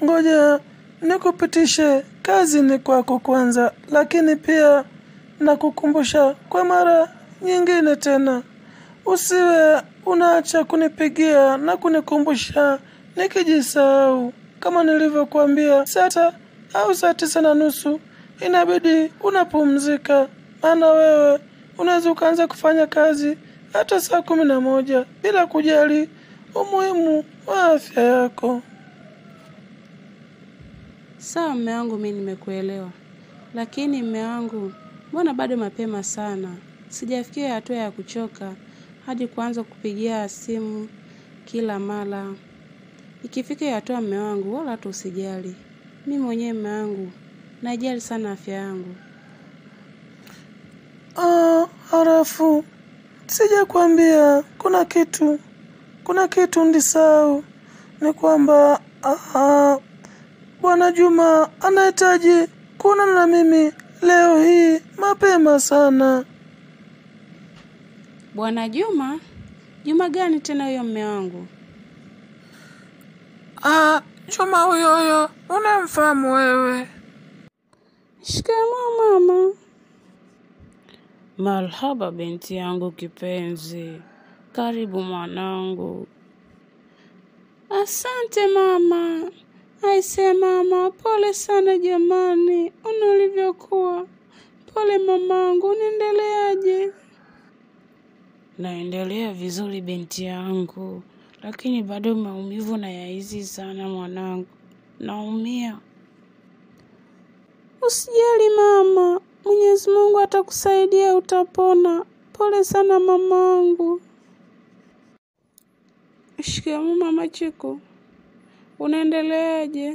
ngoja nikupitishe kazini kwako kwanza, lakini pia nakukumbusha kwa mara nyingine tena, usiwe unaacha kunipigia na kunikumbusha nikijisahau. Kama nilivyokuambia, sata au saa tisa na nusu inabidi unapumzika, maana wewe unaweza ukaanza kufanya kazi hata saa kumi na moja bila kujali umuhimu wa afya yako. Sawa mme wangu, mi nimekuelewa, lakini mme wangu, mbona bado mapema sana? Sijafikia hatua ya kuchoka hadi kuanza kupigia simu kila mara. Ikifika hiyo hatua mme wangu, wala hata usijali. Mi mwenyewe mme wangu, najali sana afya yangu. Ah, halafu sijakwambia kuna kitu, kuna kitu ndisahau, ni kwamba ah, Bwana Juma anahitaji kuonana na mimi leo hii mapema sana. Bwana Juma? Juma gani tena huyo mme wangu? Ah, Juma huyo huyo unamfahamu wewe? Shikamoo mama. Marhaba binti yangu kipenzi, karibu mwanangu. Asante mama. Aise mama, pole sana jamani, una ulivyokuwa. Pole mamangu, unaendeleaje? Naendelea vizuri binti yangu, lakini bado maumivu na yaizi sana mwanangu, naumia. Usijali mama, Mwenyezi Mungu atakusaidia, utapona. Pole sana mamangu. Shikamoo mama Chiku, unaendeleaje?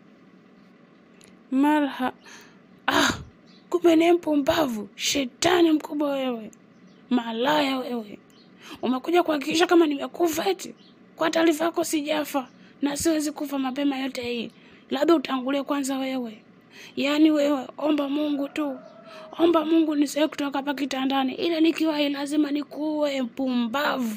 Marha. Ah, kumbe ni mpumbavu, shetani mkubwa wewe, malaya wewe. Umekuja kuhakikisha kama nimekufa eti? Kwa taarifa yako sijafa na siwezi kufa mapema yote hii, labda utangulie kwanza wewe. Yaani wewe omba Mungu tu, omba Mungu nisiwe kutoka hapa kitandani, ila nikiwa hai lazima nikuue, mpumbavu.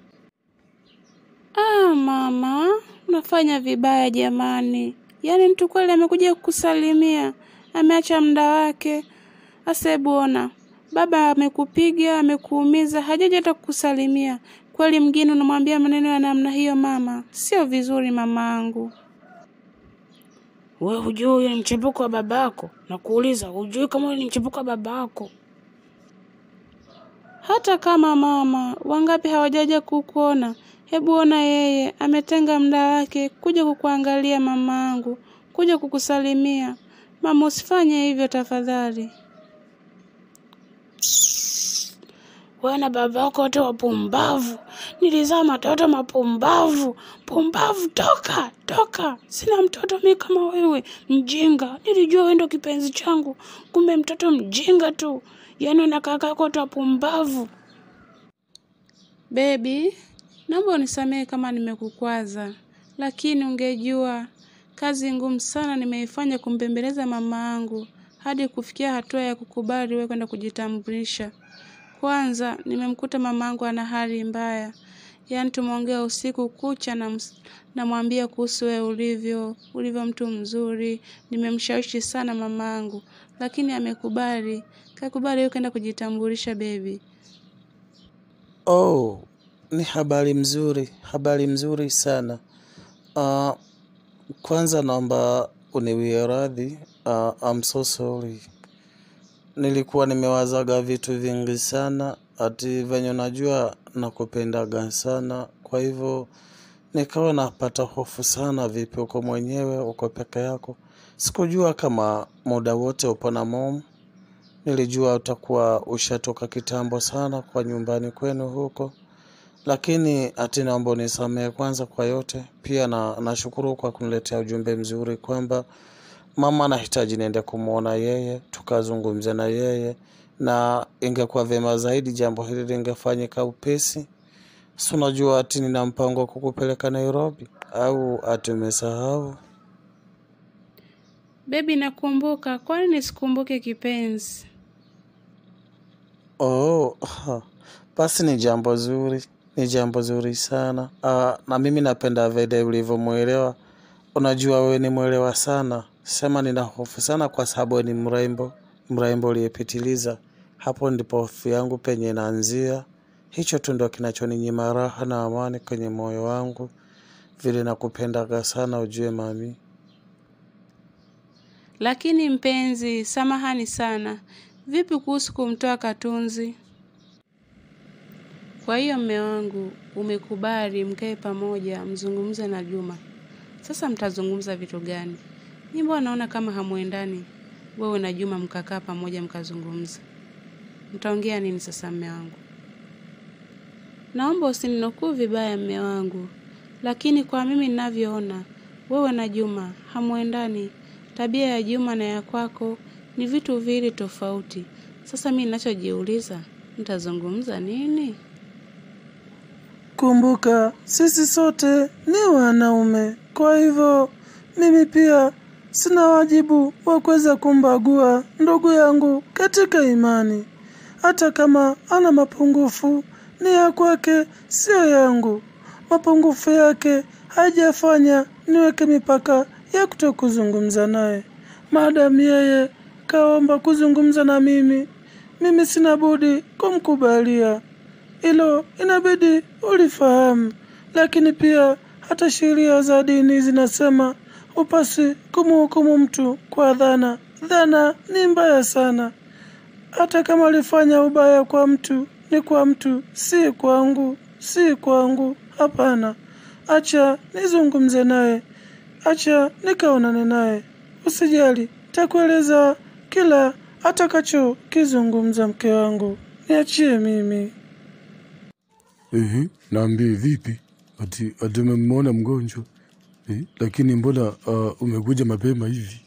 Ah, mama, unafanya vibaya jamani. Yaani mtu kweli amekuja kukusalimia, ameacha muda wake. Asa hebu ona, baba amekupiga, amekuumiza, hajaja hata kukusalimia. Kweli mgeni unamwambia maneno ya namna hiyo mama, sio vizuri mamangu. We hujui huyo ni mchepuko wa babako? Nakuuliza, hujui kama huyo ni mchepuko wa babako? Hata kama mama, wangapi hawajaja kukuona? Hebu ona yeye ametenga muda wake kuja kukuangalia mamangu, kuja kukusalimia. Mama, usifanye hivyo tafadhali. Wewe na baba wako wote wapumbavu. Nilizaa matoto mapumbavu. Pumbavu, toka toka! Sina mtoto mi kama wewe, mjinga. Nilijua wewe ndo kipenzi changu, kumbe mtoto mjinga tu. Yaani na kaka yako wote wapumbavu. Bebi, naomba unisamehe kama nimekukwaza, lakini ungejua kazi ngumu sana nimeifanya kumbembeleza mama yangu hadi kufikia hatua ya kukubali wewe kwenda kujitambulisha. Kwanza nimemkuta mamangu ana hali mbaya, yaani tumeongea usiku kucha na namwambia kuhusu wewe ulivyo, ulivyo mtu mzuri. Nimemshawishi sana mamangu, lakini amekubali, kakubali wewe kwenda kujitambulisha bebi. Oh, ni habari mzuri, habari mzuri sana. Uh, kwanza naomba uniwie radhi. Uh, I'm so sorry. Nilikuwa nimewazaga vitu vingi sana, ati venye unajua nakupendaga sana, kwa hivyo nikawa napata hofu sana. Vipi uko mwenyewe, uko peke yako? Sikujua kama muda wote upo na mom. Nilijua utakuwa ushatoka kitambo sana kwa nyumbani kwenu huko, lakini ati naomba unisamehe kwanza kwa yote. Pia na nashukuru kwa kuniletea ujumbe mzuri kwamba mama anahitaji niende kumwona yeye, tukazungumze na yeye, na ingekuwa vyema zaidi jambo hili lingefanyika upesi. Si unajua ati nina mpango wa kukupeleka Nairobi, au ati umesahau? Bebi, nakumbuka. Kwani nisikumbuke kipenzi? Oh, ha. Basi ni jambo zuri, ni jambo zuri sana. Ah, na mimi napenda vile ulivyomwelewa. unajua wewe ni mwelewa sana. Sema nina hofu sana kwa sababu wewe ni mrembo, mrembo uliyepitiliza. Hapo ndipo hofu yangu penye inaanzia. Hicho tu ndo kinachoninyima raha na amani kwenye moyo wangu. Vile nakupendaga sana ujue mami. Lakini mpenzi, samahani sana, vipi kuhusu kumtoa Katunzi? Kwa hiyo mme wangu, umekubali mkae pamoja mzungumze na Juma. Sasa mtazungumza vitu gani? Ni mbona naona kama hamuendani, wewe na Juma mkakaa pamoja mkazungumza. Mtaongea nini sasa mme wangu? Naomba usininukuu vibaya mme wangu, lakini kwa mimi ninavyoona, wewe na Juma hamuendani. Tabia ya Juma na ya kwako ni vitu viwili tofauti. Sasa mimi ninachojiuliza, mtazungumza nini? Kumbuka sisi sote ni wanaume, kwa hivyo mimi pia sina wajibu wa kuweza kumbagua ndugu yangu katika imani. Hata kama ana mapungufu, ni ya kwake, sio yangu. Mapungufu yake hajafanya niweke mipaka ya kutokuzungumza naye. Maadamu yeye kaomba kuzungumza na mimi, mimi sina budi kumkubalia. Hilo inabidi ulifahamu, lakini pia hata sheria za dini zinasema upasi kumhukumu mtu kwa dhana. Dhana ni mbaya sana. Hata kama alifanya ubaya kwa mtu, ni kwa mtu, si kwangu, si kwangu. Hapana, acha nizungumze naye, acha nikaonane naye. Usijali, takueleza kila atakacho kizungumza mke wangu. Niachie mimi. Ehe, naambie vipi? Ati ati umemwona mgonjwa eh, lakini mbona uh, umekuja mapema hivi?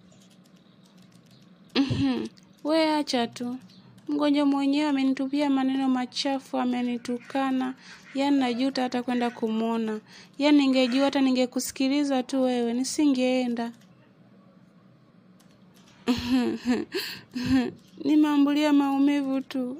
We acha tu, mgonjwa mwenyewe amenitupia maneno machafu, amenitukana. Yaani najuta hata kwenda kumwona. Yaani ningejua hata ningekusikiliza tu wewe, nisingeenda. Nimeambulia maumivu tu.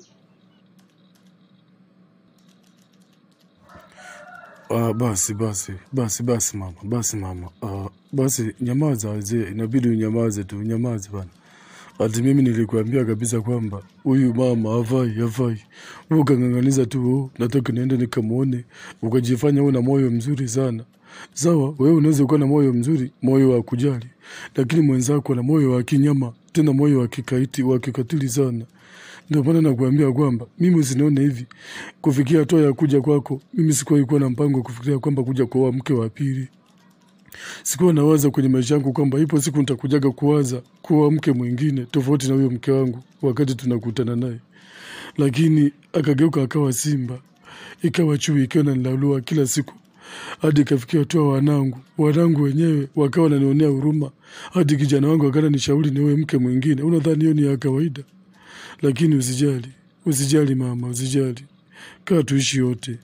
Ah, basi basi basi basi mama, basi mama. Ah, basi nyamaza wazee, inabidi unyamaze tu, unyamaze bana. Ati mimi nilikuambia kabisa kwamba huyu mama hafai, hafai. Wewe ukang'ang'aniza tu, oh, nataka niende nikamwone, ukajifanya una moyo mzuri sana. Sawa, wewe unaweza kuwa na moyo mzuri, moyo wa kujali, lakini mwenzako ana moyo wa kinyama, tena moyo wa kikaiti, wa kikatili sana. Ndio maana nakuambia kwamba mimi usinione hivi. Kufikia hatua ya kuja kwako, mimi sikuwahi kuwa na mpango wa kufikiria kwamba kuja kuoa mke wa pili. Sikuwa nawaza kwenye maisha yangu kwamba ipo siku nitakujaga kuwaza kuoa mke mwingine tofauti na huyo mke wangu wakati tunakutana naye, lakini akageuka akawa simba, ikawa chui, ikiwa nanilalua kila siku hadi ikafikia hatua wanangu wanangu wenyewe wakawa wananionea huruma, hadi kijana wangu akana nishauri niwe mke mwingine. Unadhani hiyo ni ya kawaida? Lakini usijali, usijali mama, usijali, kaa tuishi yote.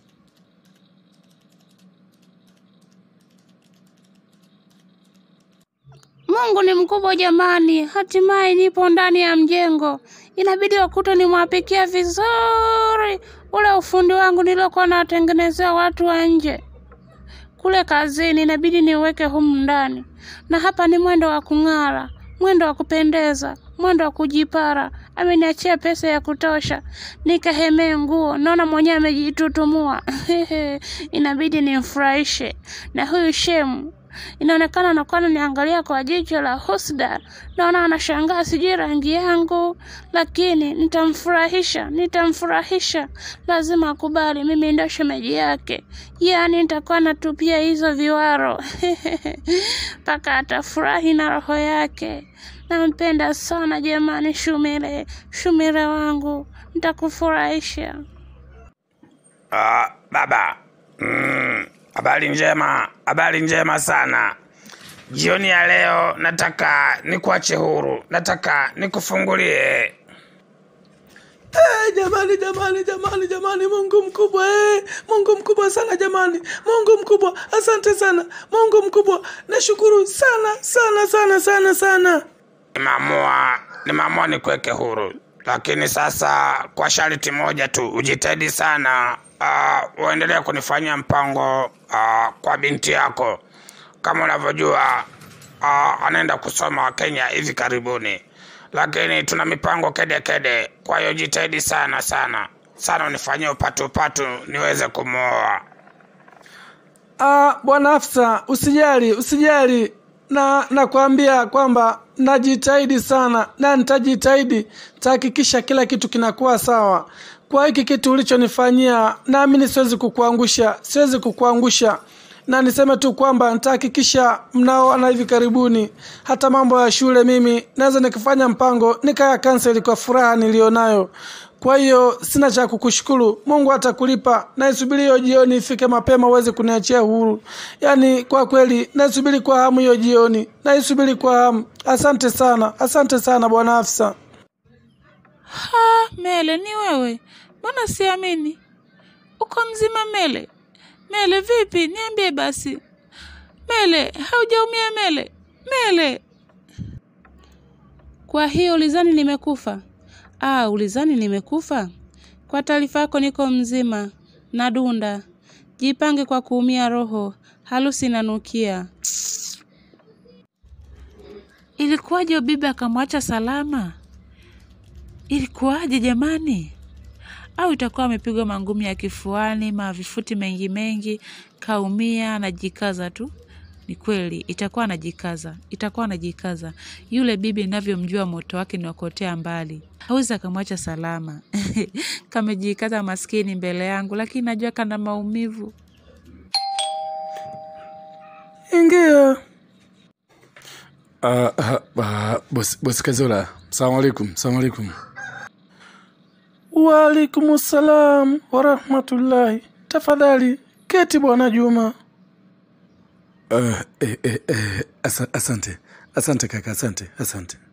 Mungu ni mkubwa jamani, hatimaye nipo ndani ya mjengo. Inabidi wakute nimwapikia vizuri ule ufundi wangu niliokuwa nawatengenezea watu wa nje kule kazini, inabidi niuweke humu ndani. Na hapa ni mwendo wa kung'ara, mwendo wa kupendeza, mwendo wa kujipara. Ameniachia pesa ya kutosha, nikahemee nguo. Naona mwenyewe amejitutumua inabidi nimfurahishe. Na huyu shemu inaonekana anakuwa ananiangalia kwa jicho la husda, naona anashangaa sijui rangi yangu, lakini nitamfurahisha, nitamfurahisha. Lazima akubali mimi ndio shemeji yake, yaani nitakuwa natupia hizo viwaro mpaka atafurahi na roho yake. Nampenda sana jamani, Shumire, Shumire wangu, nitakufurahisha. Ah, baba. Mm, habari njema, habari njema sana. Jioni ya leo nataka nikuache huru, nataka nikufungulie. Eh, jamani jamani jamani jamani, Mungu mkubwa eh, Mungu mkubwa sana jamani, Mungu mkubwa, asante sana Mungu mkubwa, nashukuru sana sana sana sana sana. Nimeamua, nimeamua nikuweke huru, lakini sasa kwa sharti moja tu, ujitahidi sana uh, uendelee kunifanyia mpango uh, kwa binti yako. kama unavyojua uh, anaenda kusoma Kenya hivi karibuni, lakini tuna mipango kede kede. Kwa hiyo jitahidi sana sana sana, unifanyie upatu upatu niweze kumwoa. Ah, bwana afisa, usijali, usijali. Na nakwambia kwamba najitahidi sana na nitajitahidi, tahakikisha kila kitu kinakuwa sawa. Kwa hiki kitu ulichonifanyia, naamini siwezi kukuangusha, siwezi kukuangusha, na niseme tu kwamba nitahakikisha mnaoana hivi karibuni. Hata mambo ya shule, mimi naweza nikifanya mpango nikaya kanseli kwa furaha nilionayo. Kwa hiyo sina cha kukushukuru. Mungu atakulipa. Naisubiri hiyo jioni ifike mapema uweze kuniachia huru. Yaani kwa kweli naisubiri kwa hamu hiyo jioni, naisubiri kwa hamu. Asante sana, asante sana bwana afisa. Ha, Mele, ni wewe? Mbona siamini? Uko mzima Mele? Mele vipi? Niambie basi. Mele, haujaumia Mele? Mele. Kwa hiyo ulizani nimekufa? Ah, ulizani nimekufa? Kwa taarifa yako niko mzima, nadunda. Jipange kwa kuumia roho, harusi inanukia. Ilikuwaje bibi akamwacha salama? Ilikuwaje jamani? Au itakuwa amepigwa mangumi ya kifuani, mavifuti mengi mengi, kaumia, anajikaza tu? Ni kweli, itakuwa anajikaza, itakuwa anajikaza. Yule bibi ninavyomjua moto wake ni wakuotea mbali, hawezi akamwacha salama. Kamejikaza maskini mbele yangu, lakini najua kana maumivu. Ingia. Uh, uh, uh, bosi, bosi Kazola, salamu alaikum, salamu alaikum. Waalaikum salam warahmatullahi. Tafadhali keti bwana Juma. Uh, eh, eh, eh, asa- asante, asante kaka, asante, asante.